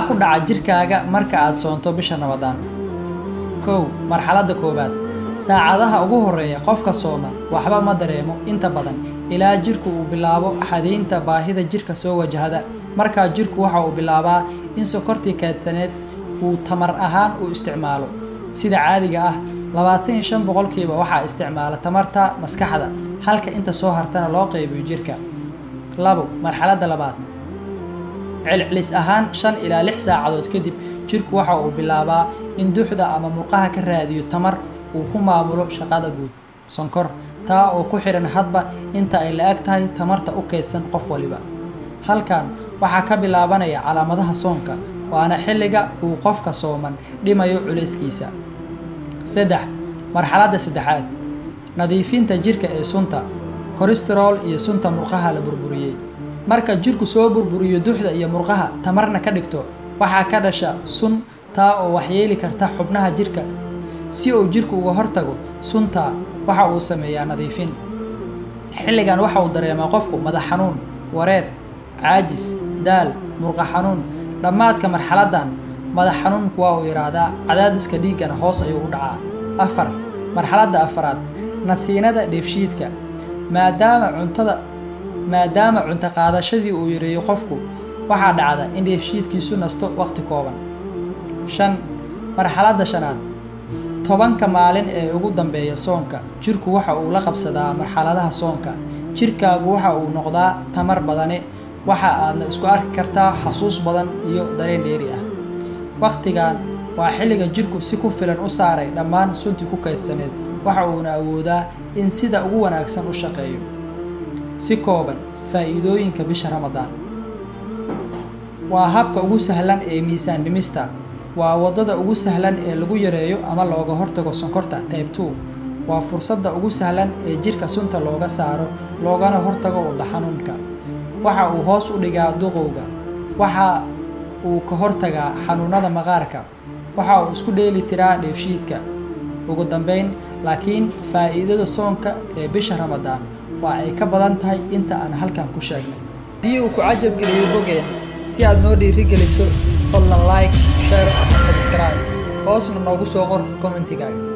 ku dhaca jirkaaga marka aad soonto bisha ramadaan kow marxaladda koowaad saacadaha ugu horreeya qofka sooman waxba ma dareemo inta badan ilaa jirku uu bilaabo xadaynta baahida jirka soo wajahda markaa jirku waxa uu bilaabaa in sokortii keedsaneed uu tamar ahaan u isticmaalo sida caadiga ah labaatan iyo shan boqolkiiba waxaa isticmaala tamarta maskaxda halka inta soo hartana loo qaybiyo jirka labo marxaladda labaad celcelis ahaan shan ilaa lix saacadood kadib jirku waxa uu bilaabaa in duxda ama murqaha ka raadiyo tamar uu ku maamulo shaqada guud sonkor taa oo ku xidhan hadba inta ay la-eg tahay tamarta u keydsan qof waliba halkan waxaa ka bilaabanaya calaamadaha soonka waana xilliga uu qofka sooman dhimayo culayskiisa saddex marxaladda saddexaad nadiifinta jirka ee sunta kolestarool iyo sunta murqaha la burburiyey marka jirku soo burburiyo duxda iyo murqaha tamarna ka dhigto waxaa ka dhasha sun taa oo waxyeeli karta xubnaha jirka si uu jirku uga hortago suntaa waxa uu sameeyaa nadiifin xilligan waxa uu dareemaa qofku madax xanuun wareer caajis daal murqa xanuun dhammaadka marxaladdan madax xanuunku waa uu yidhaahdaa cadaadiska dhiiggana hoos ayuu u dhacaa afar marxaladda afaraad nasiinada dheefshiidka maadaama cuntada maadaama cunto qaadashadii uu yareeyo qofku waxaa dhacda in dheefshiidkiisu nasto waqti kooban shan marxaladda shanaad tobanka maalin ee ugu dambeeya soonka jirku waxa uu la qabsadaa marxaladaha soonka jirkaagu waxa uu noqdaa tamar badane waxa aadna isku arki kartaa xasuus badan iyo dareen dheeri ah wakhtigan waa xilliga jirku si ku filan u saaray dhammaan suntii ku kaydsaneed waxa uuna awoodaa in sida ugu wanaagsan u shaqeeyo si kooban faa'iidooyinka bisha ramadaan waa habka ugu sahlan ee miisaan dhimista waa waddada ugu sahlan ee lagu yareeyo ama looga hortago sonkorta tybe two waa fursadda ugu sahlan ee jirka sunta looga saaro loogana hortago wadda xanuunka waxa uu hoos u dhigaa duqowga waxa uu ka hortagaa xanuunada maqaarka waxa uu isku dheeli tiraa dheefshiidka ugu dambayn laakiin faa'iidada soonka ee bisha ramadaan waa ay ka badan tahay inta aan halkan ku sheegnay haddii uu ku cajab geliyo bogeen si aad noo dhiirigeliso fadlan like share subscribe hoosna noogu soo qor commentigaaga